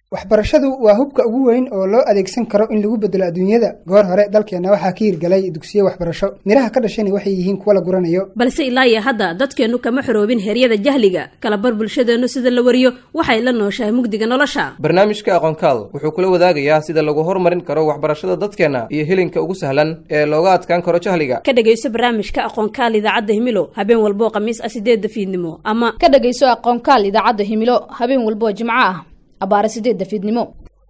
waxbarashadu waa hubka ugu weyn oo loo adeegsan karo in lagu bedelo adduunyada goor hore dalkeenna waxaa ka hirgalay dugsiyo waxbarasho midhaha ka dhashayna waxay yihiin kuwa la guranayo balse ilaa iyo hadda dadkeennu kama xoroobin heryada jahliga kalabar bulshadeennu sida la wariyo waxay la nooshahay mugdiga nolosha barnaamijka aqoonkaal wuxuu kula wadaagayaa sida lagu horumarin karo waxbarashada dadkeenna iyo helinka ugu sahlan ee looga adkaan karo jahliga ka dhegayso barnaamijka aqoonkaal idaacadda himilo habeen walboo khamiis ah sideedda fiidnimo ama ka dhegayso aqoonkaal idaacadda himilo habeen walboo jimco ah abaare sideedda fiidnimo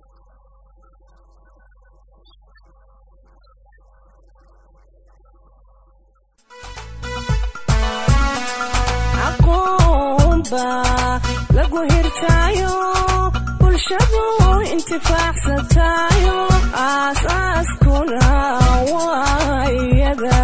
lagu hirtaayo bulshadu intifaacsatayo aasaaskuna waayada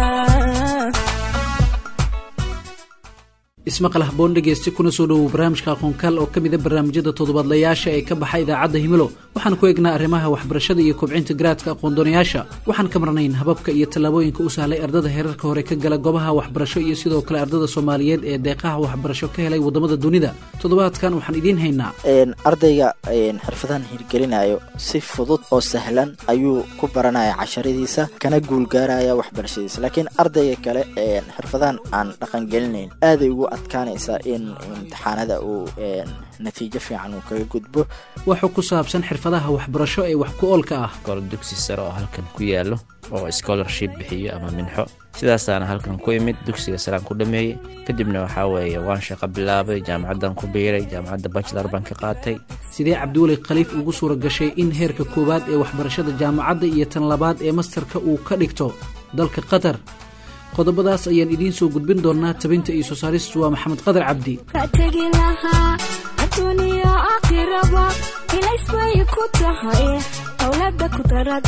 ismaqal haboon dhegeysti kuna soo dhowow barnaamijka aqoonkaal oo ka mida barnaamijyada toddobaadlayaasha ee ka baxa idaacadda himilo waxaan ku eegnaa arrimaha waxbarashada iyo kobcinta garaadka aqoondoonayaasha waxaan ka marnayn hababka iyo tallaabooyinka u sahlay ardada heerarka hore ka gala goobaha waxbarasho iyo sidoo kale ardada soomaaliyeed ee deeqaha waxbarasho ka helay waddamada dunida toddobaadkan waxaan idiin haynaa ardayga xirfadahan hirgelinayo si fudud oo sahlan ayuu ku baranaya casharadiisa kana guulgaaraya waxbarashadiisa laakiin ardayga kale xirfadahan aan dhaqangelinayn aaday ugu adkaanaysaa in imtixaanada uu natiijo fiican uu kaga gudbo waxuu ku saabsan xirfadaha waxbarasho ee wax ku oolka ah gol dugsi sare oo halkan ku yaalo oo scholarship bixiyo ama minxo sidaasaana halkan ku imid dugsiga saraan ku dhameeyey kadibna waxaa weeye waan shaqo bilaabay jaamacaddan ku biiray jaamacadda bachelor baan ka qaatay sidee cabdiweli khaliif ugu suura gashay in heerka koowaad ee waxbarashada jaamacadda iyo tan labaad ee mastarka uu ka dhigto dalka qatar qodobadaas ayaan idiin soo gudbin doonaa tabinta iyo soo saaristu waa maxamed qadar cabdi ka tegi lahaa adduuniya aakhiraba ilaysbay ku tahay howlada ku dara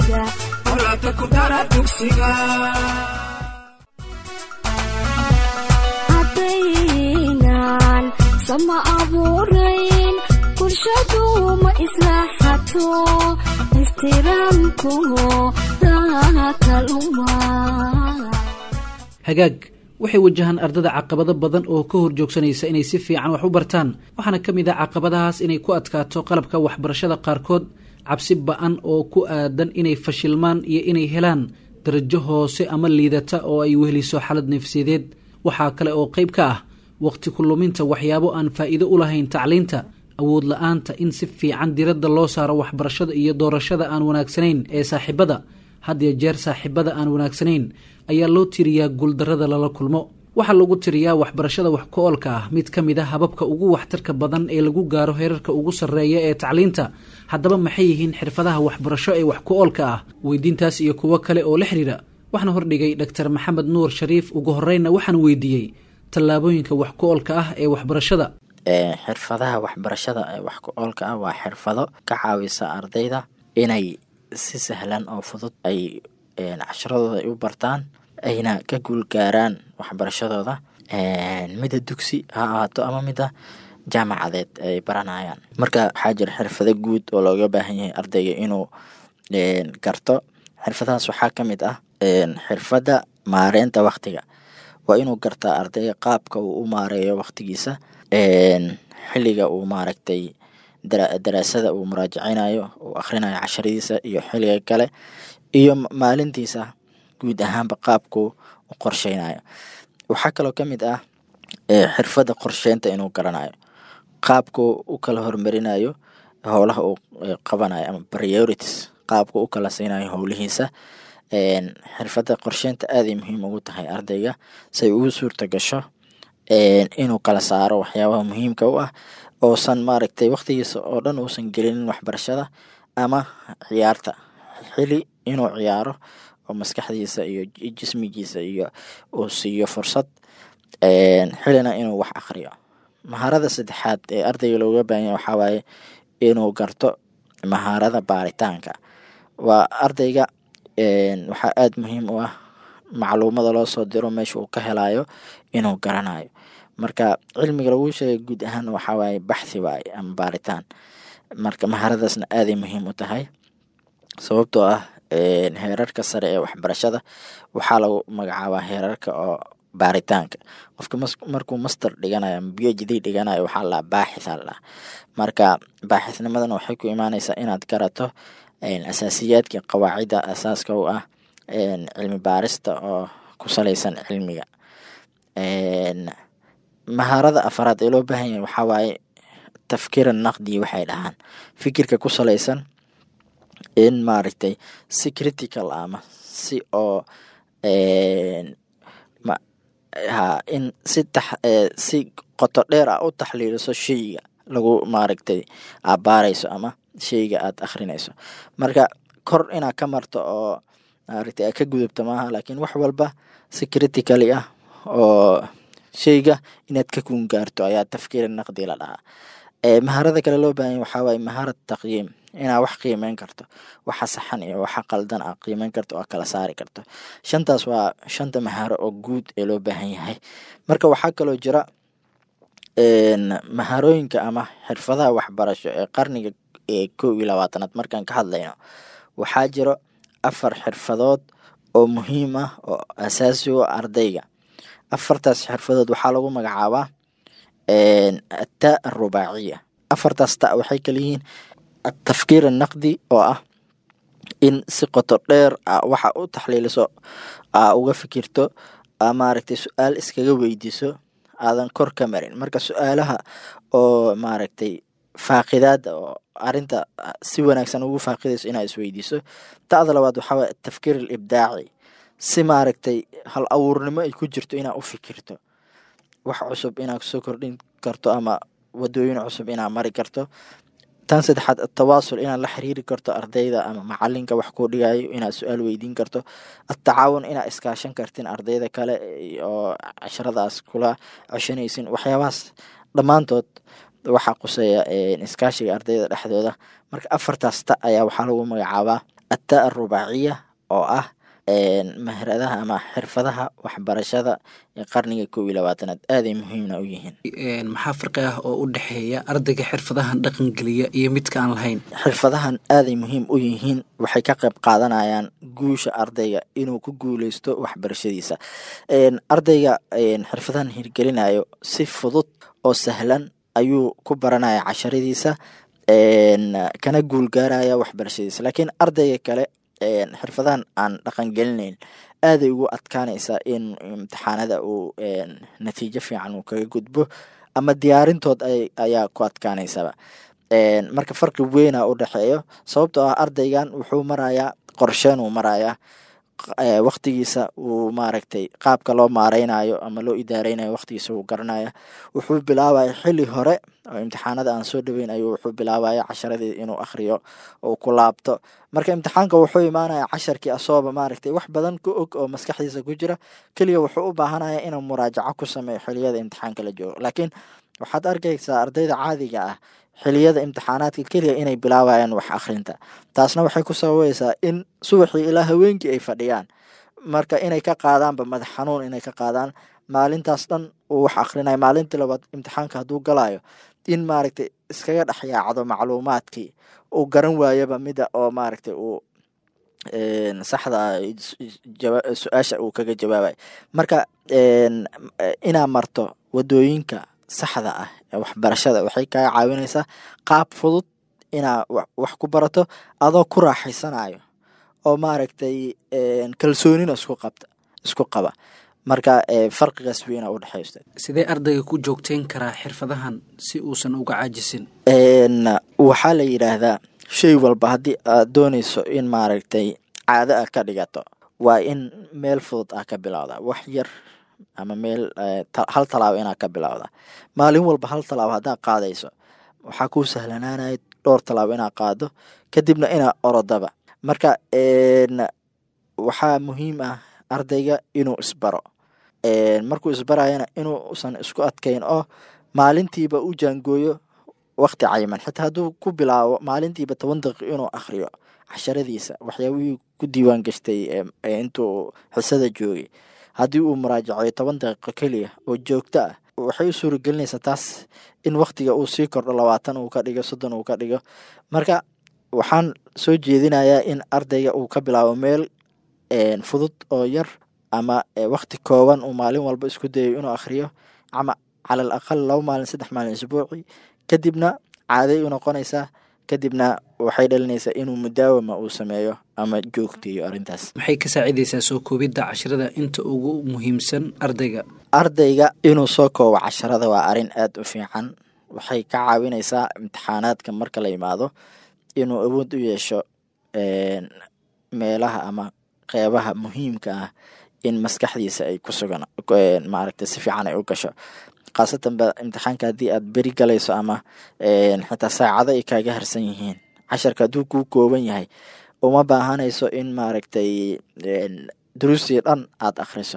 dugsiga haddaynan sama abuurayn bulshadu ma islaaxato ixtiraamku daakaluma hagaag waxay wajahaan ardada caqabado badan oo ka hor joogsanaysa inay si fiican wax u bartaan waxaana ka mid ah caqabadahaas inay ku adkaato qalabka waxbarashada qaarkood cabsi ba-an oo ku aadan inay fashilmaan iyo inay helaan darajo hoose ama liidata oo ay weheliso xalad nafsiyadeed waxaa kale oo qayb ka ah waqti ku luminta waxyaabo aan faa'iido u lahayn tacliinta awood la-aanta in si fiican diradda loo saaro waxbarashada iyo doorashada aan wanaagsanayn ee saaxiibada had iyo jeer saaxiibada aan wanaagsanayn ayaa loo tiriyaa guuldarrada lala kulmo waxaa lagu tiriyaa waxbarashada wax ku oolka ah mid ka mid a hababka ugu waxtarka badan ee lagu gaaro heerarka ugu sarreeya ee tacliinta haddaba maxay yihiin xirfadaha waxbarasho ee wax ku oolka ah weydiintaas iyo kuwo kale oo la xiriira waxaana hordhigay doctor maxamed nuur shariif ugu horreynna waxaan weydiiyey tallaabooyinka wax ku oolka ah ee waxbarashada xirfadaha waxbarashada ee wax ku oolka ah waa xirfado ka caawisa ardayda inay si sahlan oo fudud ay casharadooda ay u bartaan ayna ka guulgaaraan waxbarashadooda mida dugsi ha ahaato ama mida jaamacadeed ay baranayaan marka waxaa jira xirfado guud oo looga baahan yahay ardayga inuu garto xirfadahaas waxaa ka mid ah xirfadda maareynta waktiga waa inuu gartaa ardayga qaabka uu u maareeyo waktigiisa xiliga uu maaragtay daraasada uu muraajaceynayo uu akhrinayo casharadiisa iyo xiliga kale iyo maalintiisa guud ahaanba qaabku u qorsheynayo waxaa kaloo ka mid ah xirfadda qorsheynta inuu garanayo qaabku u kala hormarinayo howlaha uu qabanayo ama priorities qaabku u kala siinayo howlihiisa xirfadda qorsheynta aaday muhiim ugu tahay ardayga say ugu suurta gasho inuu kala saaro waxyaabaha muhiimka u ah oosan maaragtay waktigiisa oo dhan uusan gelinin waxbarashada ama ciyaarta xili inuu ciyaaro oo maskaxdiisa iyo jismigiisa iyo uu siiyo fursad xilina inuu wax akriyo mahaarada saddexaad ee ardayga looga baahanya waxaa waaye inuu garto mahaarada baaritaanka waa ardayga waxaa aada muhiim u ah macluumada loo soo diro meesha uu ka helayo inuu garanayo marka cilmiga lagu sheegay guud ahaan waxaa waaye baxthi waaye ama baaritaan marka maharadaasna aaday muhiim u tahay sababtoo ah heerarka sare ee waxbarashada waxaa lagu magacaabaa heerarka oo baaritaanka qofka markuu master dhiganayo ama b h d dhiganayo waxaa laa baaxitha laa marka baaxithnimadana waxay ku imaaneysaa inaad garato asaasiyaadka qawaacidda asaaska u ah cilmi baarista oo ku saleysan cilmiga mahaarada afaraad ee loo baahan yahay waxaa waaye tafkiira naqdi waxay dhahaan fikirka ku saleysan in maaragtay si critical ama si oo ha in si tax si qoto dheer ah u taxliiliso sheyga lagu maaragtay abaareyso ama sheyga aad akhrinayso marka kor inaad ka marto oo maaragtay aad ka gudubto maaha laakiin wax walba si critically ah oo sheyga inaad ka kun gaarto ayaa tafkiira naqdi la dhahaa maharada kale loo baahanya waxaa waaye maharad taqyiim inaad wax qiimeyn karto waxa saxan iyo waxa qaldan aad qiimeyn karto oo kala saari karto shantaas waa shanta maharo oo guud ee loo baahan yahay marka waxaa kaloo jira maharooyinka ama xirfadaha waxbarasho ee qarniga ee kow iyo labaatanaad markaan ka hadlayno waxaa jiro afar xirfadood oo muhiim ah oo asaasi u ardayga afartaas xirfadood waxaa lagu magacaabaa ataa arubaaciya afartaas ta waxay kala yihiin atafkiir annaqdi oo ah in si qoto dheer a waxa u taxliiliso aa uga fikirto aa maaragtay su-aal iskaga weydiiso aadan kor ka marin marka su-aalaha oo maaragtay faaqidaada oo arinta si wanaagsan ugu faaqidayso inaad isweydiiso ta'da labaad waxaa waye atafkiir alibdaaci si maaragtay hal abuurnimo ay ku jirto inaad u fikirto wax cusub inaad kusoo kordhin karto ama wadooyin cusub inaad mari karto tan saddexaad atawaasul inaad la xiriiri karto ardayda ama macalinka wax kuu dhigayo inaad su-aal weydiin karto atacaawun inaad iskaashan kartin ardayda kale oo casharadaas kula ceshanaysin waxyaabahaas dhammaantood waxaa quseeya iskaashiga ardayda dhexdooda marka afartaas ta ayaa waxaa lagu magacaabaa ataa arubaaciya oo ah mahradaha ama xirfadaha waxbarashada ee qarniga kow iyo labaatanaad aaday muhiimna u yihiin maxaa farqi ah oo u dhexeeya ardayga xirfadahan dhaqangeliya iyo midka aan lahayn xirfadahan aaday muhiim u yihiin waxay ka qayb qaadanayaan guusha ardayga inuu ku guuleysto waxbarashadiisa ardayga xirfadahan hirgelinayo si fudud oo sahlan ayuu ku baranaya casharadiisa kana guulgaaraya waxbarashadiisa laakiin ardayga kale xirfadahan aan dhaqangelinayn aaday ugu adkaanaysaa in imtixaanada uu natiijo fiican uu kaga gudbo ama diyaarintood ayaa ku adkaanaysaba marka farqi weyna u dhexeeyo sababtoo ah ardaygan wuxuu marayaa qorsheen uu marayaa waqtigiisa uu maaragtay qaabka loo maareynayo ama loo idaareynayo waqtigiisa uu garanaya wuxuu bilaabaya xili hore oo imtixaanada aan soo dhaweyn ayuu wuxuu bilaabaya casharadii inuu akhriyo oo ku laabto marka imtixaanka wuxuu imaanaya casharkii asooba maaragtay wax badan ku og oo maskaxdiisa ku jira keliya wuxuu u baahanaya inuu muraajaco ku sameeyo xiliyada imtixaanka la joogo laakiin waxaad arkaysaa ardayda caadiga ah xiliyada imtixaanaadka keliya inay bilaabayaan wax akhrinta taasna waxay ku sababaysaa in subaxii ilaa haweenkii ay fadhiyaan marka inay ka qaadaanba madax xanuun inay ka qaadaan maalintaas dhan uu wax akhrinayo maalintii labaad imtixaanka hadduu galayo in maaragtay iskaga dhex yaacdo macluumaadkii uu garan waayaba mida oo maaragtay uu saxda su-aasha uu kaga jawaabayo marka inaa marto wadooyinka saxda ah ee waxbarashada waxay kaga caawinaysaa qaab fudud inaa wax ku barato adoo ku raaxaysanayo oo maaragtay kalsoonina isku qabta isku qaba marka farqigaas weyna u dhexeysta sidee ardayga ku joogteyn karaa xirfadahan si uusan uga caajisin waxaa la yidhaahdaa shay walba haddii aad dooneyso in maaragtay caado ah ka dhigato waa in meel fudud ah ka bilowda wax yar ama meel hal talaabo inaad ka bilowda maalin walba hal talaabo haddaad qaadayso waxaa kuu sahlanaanaya dhowr talaabo inaad qaado kadibna inaad orodaba marka waxaa muhiim ah ardayga inuu isbaro markuu isbarayana inuusan isku adkayn oo maalintiiba u jaangooyo waqti cayiman xitaa hadduu ku bilaabo maalintiiba toban daqiiq inuu akhriyo casharadiisa waxyaabihii ku diiwaan gashtay intuu xisada joogay haddii uu muraajacoyo toban daqiiqo keliya oo joogto ah waxay u suuragelinaysaa taas in waktiga uu sii kordho labaatan uu ka dhigo soddon uu ka dhigo marka waxaan soo jeedinayaa in ardayga uu ka bilaabo meel fudud oo yar ama wakti kooban uu maalin walba isku dayo inuu akhriyo ama calal aqal laba maalin saddex maalin isbuuci kadibna caaday u noqonaysaa kadibna waxay dhalinaysaa inuu mudaawama uu sameeyo ama joogteeyo arrintaas maxay ka saacidaysaa soo koobidda casharada inta ugu muhiimsan ardayga ardayga inuu soo koobo casharada waa arrin aada u fiican waxay ka caawinaysaa imtixaanaadka marka la yimaado inuu awood u yeesho meelaha ama qeybaha muhiimka ah in maskaxdiisa ay ku sugan maaragta si fiican ay u gasho khaasatan ba imtixaanka haddii aad beri galayso ama xitaa saacado ay kaaga harsan yihiin casharka hadduu kuu kooban yahay uma baahanayso in maaragtay duruustii dhan aad akhriso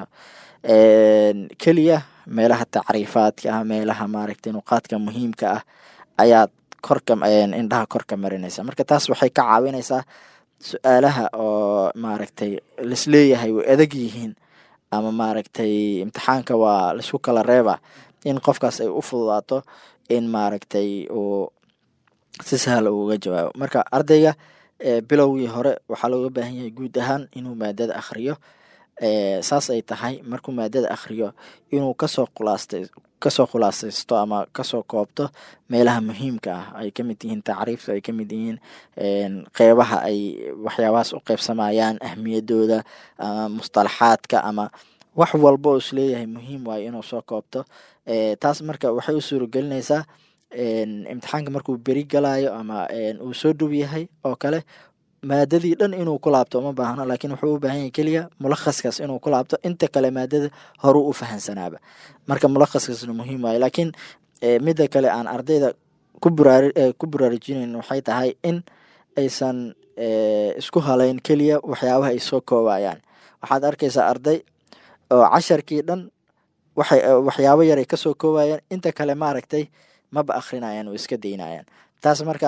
keliya meelaha tacriifaadka ah meelaha maaragtay nuqaadka muhiimka ah ayaad korka indhaha korka marinaysa marka taas waxay ka caawinaysaa su-aalaha oo maaragtay laisleeyahay way adag yihiin ama maaragtay imtixaanka waa laisku kala reeba in qofkaas ay u fududaato in maaragtay uu si sahla uga jawaabo marka ardayga bilowgii hore waxaa looga baahan yahay guud ahaan inuu maadada akhriyo saas ay tahay markuu maadada akhriyo inuu kasoo khulaastay kasoo khulaasaysto ama kasoo koobto meelaha muhiimka ah ay kamid yihiin tacriifta ay kamid yihiin qeybaha ay waxyaabahaas u qeybsamayaan ahmiyadooda ama mustalaxaadka ama wax walba oo isleeyahay muhiim waayo inuu soo koobto taas marka waxay u suuragelinaysaa imtixaanka markuu beri galayo ama uu soo dhow yahay oo kale maadadii dhan inuu ku laabto uma baahno laakiin wuxuu u baahan yahay keliya mulakhaskaas inuu ku laabto inta kale maadada horuu u fahansanaaba marka mulakhaskaasna muhiim waayo laakiin midda kale aan ardayda ku buraari ku buraarujinayn waxay tahay in aysan isku halayn keliya waxyaabaha ay soo koobayaan waxaad arkaysaa arday oo casharkii dhan waxay waxyaabo yar ay kasoo koobayaan inta kale maaragtay maba akrinayaan oo iska daynayaan taas marka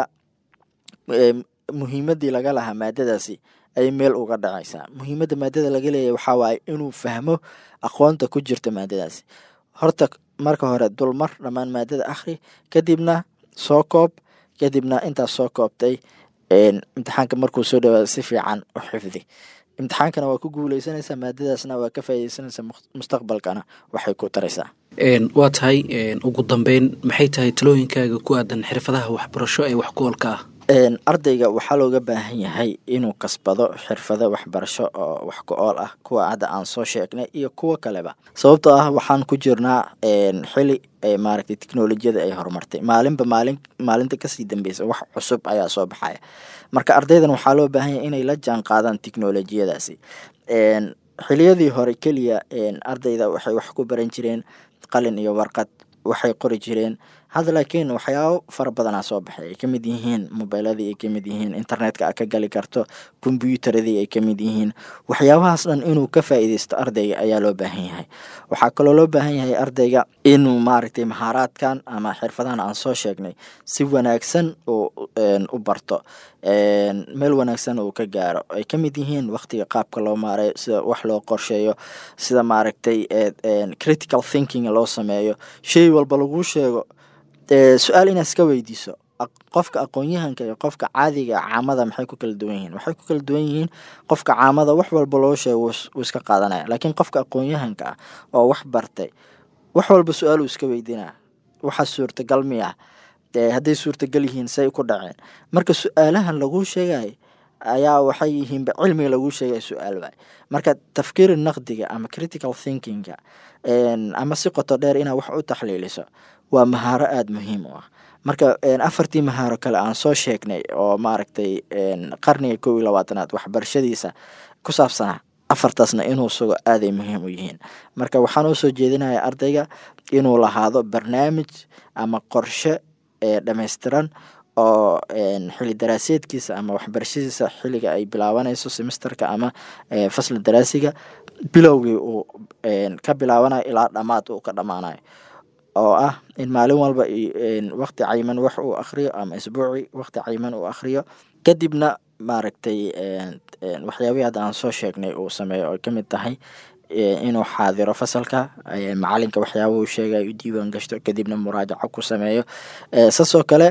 muhiimadii laga lahaa maadadaasi ay meel uga dhacaysaa muhiimadda maadada laga leeyahy waxaa waaye inuu fahmo aqoonta ku jirta maadadaasi horta marka hore dulmar dhammaan maadada akhri kadibna soo koob kadibna intaas soo koobtay imtixaanka markuu soo dhawaado si fiican u xifdi imtixaankana waa ku guuleysanaysaa maadadaasna waa ka faaideysanaysaa mustaqbalkana waxay ku taraysaa waa tahay ugu dambeyn maxay tahay talooyinkaaga ku aadan xirfadaha waxbarasho ee wax ku-oolka ah ardayga waxaa looga baahan yahay inuu kasbado xirfado waxbarasho oo wax ku-ool ah kuwa hadda aan soo sheegnay iyo kuwo kaleba sababtoo ah waxaan ku jirnaa xili maaragtay teknolojiyada ay horumartay maalinba maalin maalinta kasii dambeysa wax cusub ayaa soo baxaya marka ardaydan waxaa loo baahan yahay inay la jaan qaadaan teknolojiyadaasi xiliyadii hore keliya ardayda waxay wax ku baran jireen qalin iyo warqad waxay qori jireen hadda laakiin waxyaabo fara badanaa soo baxay ay kamid yihiin mobiiladii ay kamid yihiin internetka a ka gali karto kombyuutaradii ay kamid yihiin waxyaabahaas dhan inuu ka faa'iideysto ardayga ayaa loo baahan yahay waxaa kaloo loo baahan yahay ardayga inuu maaragtay mahaaraadkan ama xirfadahan aan soo sheegnay si wanaagsan u barto meel wanaagsan uu ka gaaro ay kamid yihiin waqtiga qaabka loo maareyo sida wax loo qorsheeyo sida maaragtay critical thinking loo sameeyo shay walba laguu sheego su-aal inaad iska weydiiso qofka aqoon-yahanka iyo qofka caadiga caamada maxay ku kala duwan yihiin waxay ku kala duwan yihiin qofka caamada wax walba loo sheego wuu iska qaadanaya laakiin qofka aqoon-yahanka ah oo wax bartay wax walba su-aal uu iska weydiinaya waxa suurtagal miya hadday suurtagal yihiin say ku dhaceen marka su-aalahan laguu sheegay ayaa waxay yihiinba cilmiga laguu sheegaya su-aal waay marka tafkiiri naqdiga ama critical thinkinga ama si qoto dheer inaad wax u taxliiliso waa mahaaro aada muhiim u ah marka afartii mahaaro kale aan soo sheegnay oo maaragtay qarniga kow iyo labaatanaad waxbarashadiisa ku saabsanaa afartaasna inuu sugo aaday muhiim u yihiin marka waxaan usoo jeedinaya ardayga inuu lahaado barnaamij ama qorshe dhammaystiran oo xili daraaseedkiisa ama waxbarashadiisa xiliga ay bilaabanayso semesterka ama fasla daraasiga bilowgii uu ka bilaabanayo ilaa dhammaad uu ka dhammaanayo oo ah in maalin walba waqti cayiman wax uu akhriyo ama isbuuci waqti cayiman uu akhriyo kadibna maaragtay waxyaabihii hadda aan soo sheegnay uu sameeyo oo kamid tahay inuu xaadiro fasalka macalinka waxyaaba uu sheegay u diiwaan gashto kadibna muraajaco ku sameeyo saasoo kale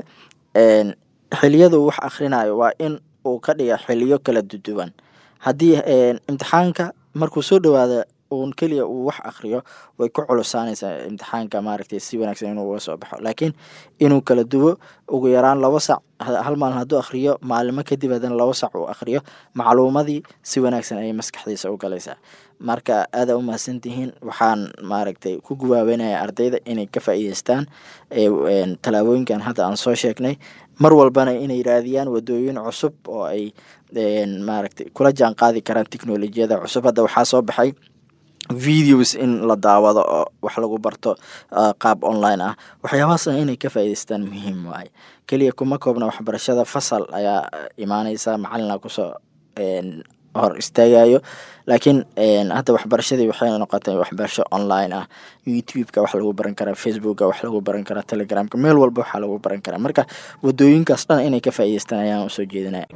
xiliyada uu wax akhrinayo waa in uu ka dhiga xiliyo kala duduwan haddii imtixaanka markuu soo dhawaado uun keliya uu wax akriyo way ku culusaanaysaa imtixaanka maaragtay si wanaagsan inuu uga soo baxo laakiin inuu kala duwo ugu yaraan labo sac hal maalin hadduu akhriyo maalimo kadib haddana labo sac uu akhriyo macluumadii si wanaagsan ayay maskaxdiisa u galaysaa marka aada u mahadsantihiin waxaan maaragtay ku guwaabeynaya ardayda inay ka faa'iideystaan tallaabooyinkan hadda aan soo sheegnay mar walbana inay raadiyaan wadooyin cusub oo ay maaragtay kula jaan qaadi karaan technolojiyada cusub hadda waxaa soo baxay videos in la daawado oo wax lagu barto qaab online ah waxyaabahaasna inay ka faa'iideystaan muhiim waaye keliya kuma koobna waxbarashada fasal ayaa imaaneysa macalina kusoo hor istaagayo laakiin hadda waxbarashadii waxay noqotay waxbarasho online ah youtube-ka wax lagu baran karaa facebooka wax lagu baran karaa telegramka meel walba waxaa lagu baran karaa marka wadooyinkaas dhan inay ka faa'iideystaan ayaan usoo jeedinaya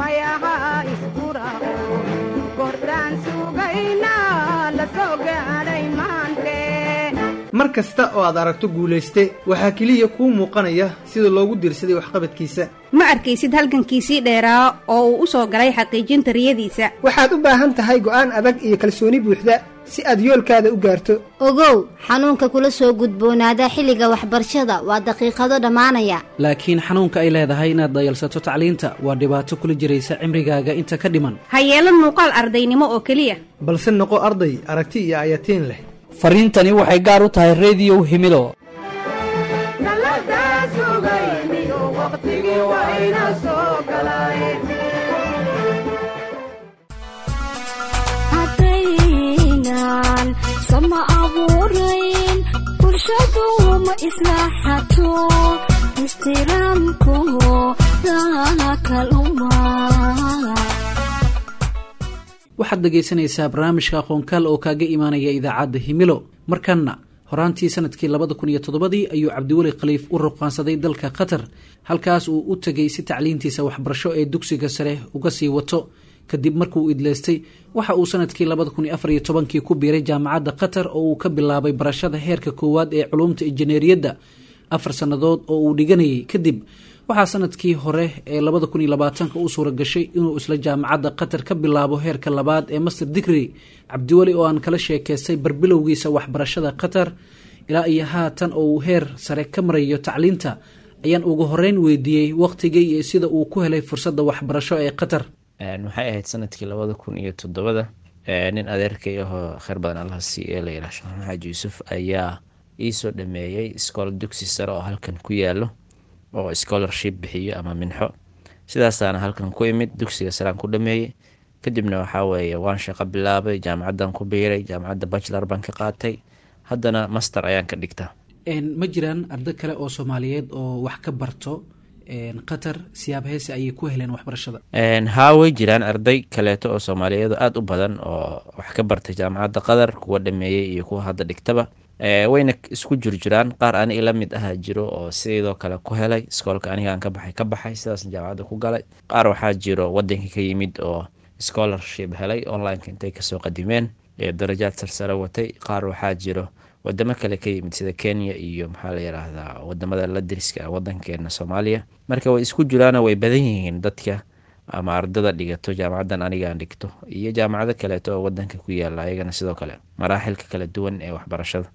mar kasta oo aad aragto guulayste waxaa keliya kuu muuqanaya sida loogu diirsaday waxqabadkiisa ma arkaysid halgankiisii dheeraa oo uu u soo galay xaqiijinta riyadiisa waxaad u baahan tahay go'aan adag iyo kalsooni buuxda si aad yoolkaada u gaarto ogow xanuunka kula soo gudboonaada xilliga waxbarashada waa daqiiqado dhammaanaya laakiin xanuunka ay leedahay inaad dayalsato tacliinta waa dhibaato kula jiraysa cimrigaaga inta ka dhiman ha yeelan muuqaal ardaynimo oo keliya balse noqo arday aragti iyo ayatiin leh fariintani waxay gaar u tahay rediyow himilo haddaynan sama abuurayn bulshadu ma islaaxato ixtiraamku dakaluma waxaad dhegaysanaysaa barnaamijka aqoonkaal oo kaaga imaanaya idaacadda himilo markanna horaantii sanadkii labada kun iyo toddobadii ayuu cabdiweli khaliif u ruqaansaday dalka qatar halkaas uu u tegay si tacliintiisa waxbarasho ee dugsiga sare uga sii wato kadib markuu idleystay waxa uu sanadkii labada kun iyo afar iyo tobankii ku biiray jaamacadda qatar oo uu ka bilaabay barashada heerka koowaad ee culuumta injineeriyadda afar sannadood oo uu dhiganayay kadib waxaa sanadkii hore ee labada kun iyo labaatanka u suura gashay inuu isla jaamacadda qatar ka bilaabo heerka labaad ee master digri cabdiweli oo aan kala sheekaystay barbilowgiisa waxbarashada qatar ilaa iyo haatan oo uu heer sare ka marayo tacliinta ayaan ugu horeyn weydiiyey waqtigii iyo sida uu ku helay fursadda waxbarasho ee qatar waxay ahayd sanadkii labada kun iyo toddobada nin adeerkay ahoo kheyr badan allaha c e la yidhaah sheekh maxamed yuusuf ayaa iisoo dhameeyey iskool dugsi sare oo halkan ku yaalo oo scholarship bixiyo ama minxo sidaasaana halkan ku imid dugsiga saraan ku dhameeyey kadibna waxaa weeye waan shaqo bilaabay jaamacaddan ku biiray jaamacadda bachelor baan ka qaatay haddana master ayaan ka dhigtaa ma jiraan arday kale oo soomaaliyeed oo wax ka barto qatar siyaab heese ayay ku heleen waxbarashada haa way jiraan arday kaleeto oo soomaaliyeed oo aada u badan oo wax ka bartay jaamacadda qatar kuwa dhameeyey iyo kuwa hadda dhigtaba wayna isku jirjiraan qaar ani ila mid ahaa jiro oo sidoo kale ku helay iskoolka anigaan ka baxay ka baxay sidaas jaamacadda ku galay qaar waxaa jiro wadankii ka yimid oo scholarship helay onlineka intay kasoo qadimeen ee darajaad sarsare watay qaar waxaa jiro wadamo kale ka yimid sida kenya iyo maxaa la yiraahdaa wadamada la deriska ah wadankeena soomaaliya marka way isku jiraano way badan yihiin dadka ama ardada dhigato jaamacaddan anigaan dhigto iyo jaamacado kaleeto oo wadanka ku yaala ayagana sidoo kale maraaxilka kala duwan ee waxbarashada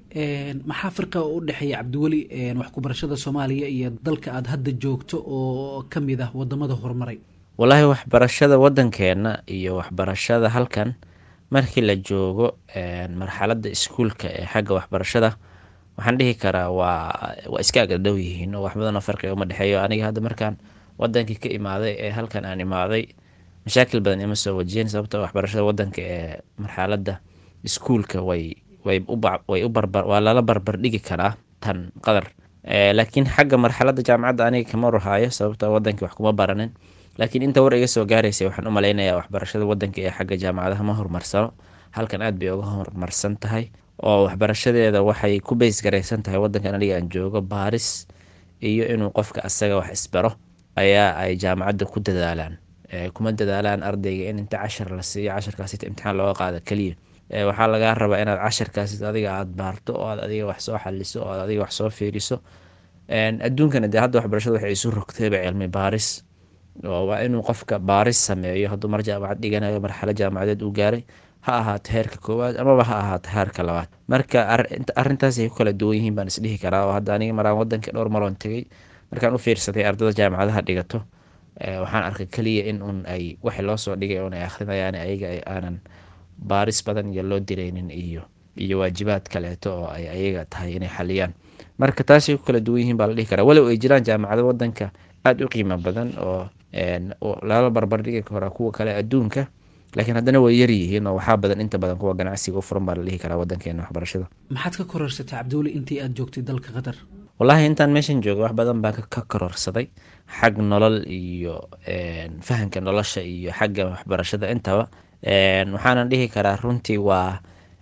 maxaa firqa u dhexeeya cabdiweli wax kubarashada soomaaliya iyo dalka aada hadda joogto oo ka mid ah wadamada horumaray wallaahi waxbarashada wadankeena iyo waxbarashada halkan markii la joogo marxaladda iskuulka ee xagga waxbarashada waxaan dhihi karaa waa waa iska agdhow yihiin oo wax badanoo farqiga uma dhexeeyo aniga hadda markaan wadankii ka imaaday ee halkan aan imaaday mashaakil badan ima soo wajiyeen sababto waxbarashada wadanka ee marxaladda iskuulka way way way u barbar waa lala barbar dhigi karaa tan qadar laakiin xagga marxaladda jaamacadda aniga kama warhaayo sababto wadankii wax kuma baranin laakiin inta war iga soo gaaraysa waxaan u malaynayaa waxbarashada wadanka ee xagga jaamacadaha ma horumarsano halkan aad bay uga horumarsan tahay oo waxbarashadeeda waxay ku beys garaysan tahay wadankan aniga aan joogo baaris iyo inuu qofka asaga wax isbaro ayaa ay jaamacadda ku dadaalaan kuma dadaalaan ardayga in inta cashar la siiyo casharkaas ita imtixaan looga qaado keliya waxaa lagaa rabaa inaad casharkaas adiga aada baarto oo aad adiga wax soo xaliso oo aad adiga wax soo fiiriso adduunkana dee hadda waxbarashada waxay isu rogtayba cilmi baaris oo waa inuu qofka baaris sameeyo hadduu mar jaamacad dhiganayo marxalo jaamacadeed uu gaaray ha ahaato heerka koowaad amaba ha ahaato heerka labaad marka arrintaasay ku kala duwan yihiin baan isdhihi karaa oo hadda aniga maraan wadanka dhowr maroon tegay markaan u fiirsaday ardada jaamacadaha dhigato waxaan arkay keliya in un ay waxi loo soo dhigay un ay akhrinayaan ayaga aanan baaris badan iyo loo diraynin iyo iyo waajibaad kaleeto oo ay ayaga tahay inay xaliyaan marka taasay ku kala duwan yihiin baa la dhihi karaa walow ay jiraan jaamacado wadanka aada u qiimo badan oo lala barbardhigi kara kuwa kale adduunka laakiin haddana way yaryihiin oo waxaa badan inta badan kuwa ganacsiga u furan baa la dhihi karaa wadankeena waxbarashada maxaad ka kororsatay cabdiweli intii aada joogtay dalka qatar wallaahi intaan meeshan jooga wax badan baan ka kororsaday xag nolol iyo fahamka nolosha iyo xagga waxbarashada intaba waxaanan dhihi karaa runtii waa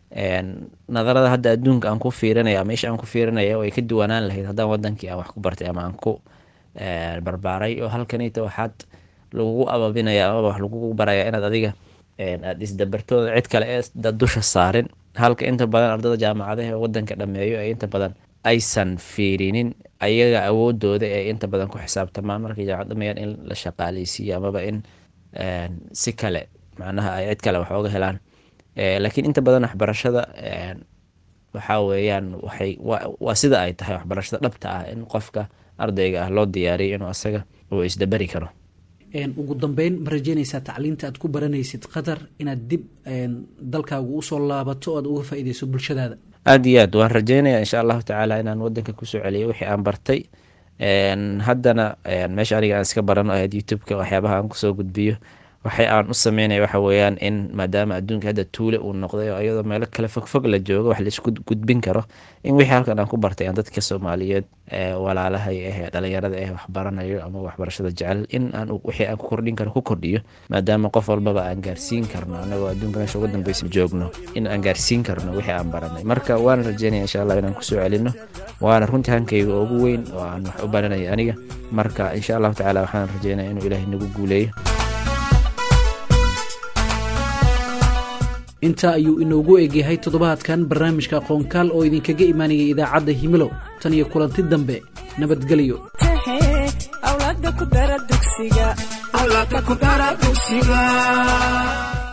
nadarada hadda adduunka aan ku fiirinaya meesha aan ku fiirinaya way ka duwanaan lahayd haddaan wadankii aan wax ku bartay ama aan ku barbaaray oo halkanita waxaad lagugu ababinaya amaba wax lagugu baraya inaad adiga aada isdabartooda cid kale ee dusha saarin halka inta badan ardada jaamacadaha ee wadanka dhameeyo ee inta badan aysan fiirinin ayaga awoodooda ee inta badan ku xisaabtamaan markay jaamacad dhameeyaan in la shaqaaleysiiyo amaba in si kale macnaha ay cid kale wax oga helaan laakiin inta badan waxbarashada waxaa weeyaan waxay waa sida ay tahay waxbarashada dhabta ah in qofka ardayga ah loo diyaariyo inuu asaga uu isdaberi karo ugu dambeyn ma rajeynaysaa tacliinta aad ku baranaysid qatar inaad dib dalkaagu usoo laabato o aad uga faa-ideyso bulshadaada aada iyo aad waan rajeynaya insha allahu tacaala inaan wadanka kusoo celiyo wixii aan bartay haddana meesha aniga aan iska barano ahayd youtube-ka waxyaabaha aan kusoo gudbiyo waxay aan u sameynaya waxa weeyaan in maadaama adduunka hadda tuule uu noqday oo iyadoo meelo kale fogfog la joogo wax laisku gudbin karo in wixii halkan aan ku bartay aan dadka soomaaliyeed ee walaalahay ah ee dhalinyarada ah waxbaranayo ama waxbarashada jecel in aan wixii aan ku kordhin karo ku kordhiyo maadaama qof walbaba aan gaarsiin karno anagoo adduunka meesha ugu dambeysa joogno in aan gaarsiin karno wixii aan baranay marka waana rajeynaya insha allah inaan kusoo celino waana runtii hankayga ugu weyn oo aan wax u baranaya aniga marka insha allahu tacaala waxaan rajeynaya inuu ilaahay nagu guuleeyo intaa ayuu inoogu egyahay toddobaadkan barnaamijka aqoonkaal oo idinkaga imaanaya idaacadda himilo tan iyo kulanti dambe nabadgelyo awlaada ku dara dugsiga